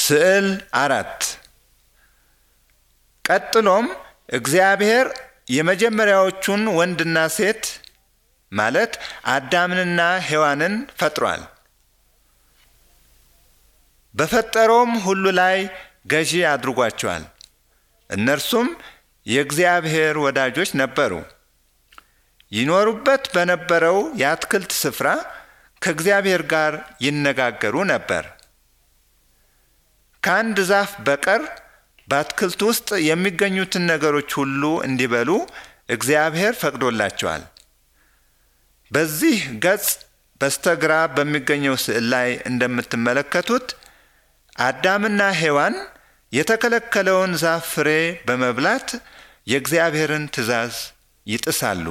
ስዕል አራት ቀጥሎም እግዚአብሔር የመጀመሪያዎቹን ወንድና ሴት ማለት አዳምንና ሔዋንን ፈጥሯል። በፈጠረውም ሁሉ ላይ ገዢ አድርጓቸዋል። እነርሱም የእግዚአብሔር ወዳጆች ነበሩ። ይኖሩበት በነበረው የአትክልት ስፍራ ከእግዚአብሔር ጋር ይነጋገሩ ነበር። ከአንድ ዛፍ በቀር በአትክልት ውስጥ የሚገኙትን ነገሮች ሁሉ እንዲበሉ እግዚአብሔር ፈቅዶላቸዋል። በዚህ ገጽ በስተግራ በሚገኘው ስዕል ላይ እንደምትመለከቱት አዳምና ሔዋን የተከለከለውን ዛፍ ፍሬ በመብላት የእግዚአብሔርን ትእዛዝ ይጥሳሉ።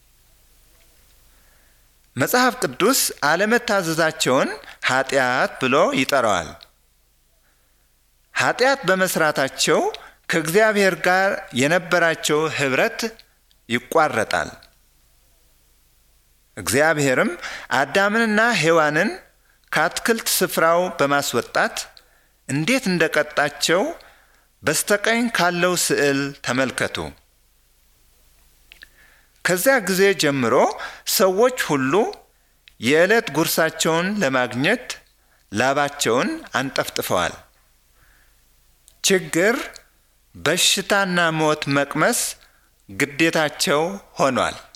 መጽሐፍ ቅዱስ አለመታዘዛቸውን ኃጢአት ብሎ ይጠራዋል። ኃጢአት በመስራታቸው ከእግዚአብሔር ጋር የነበራቸው ኅብረት ይቋረጣል። እግዚአብሔርም አዳምንና ሔዋንን ከአትክልት ስፍራው በማስወጣት እንዴት እንደቀጣቸው በስተቀኝ ካለው ስዕል ተመልከቱ። ከዚያ ጊዜ ጀምሮ ሰዎች ሁሉ የዕለት ጉርሳቸውን ለማግኘት ላባቸውን አንጠፍጥፈዋል። ችግር፣ በሽታና ሞት መቅመስ ግዴታቸው ሆኗል።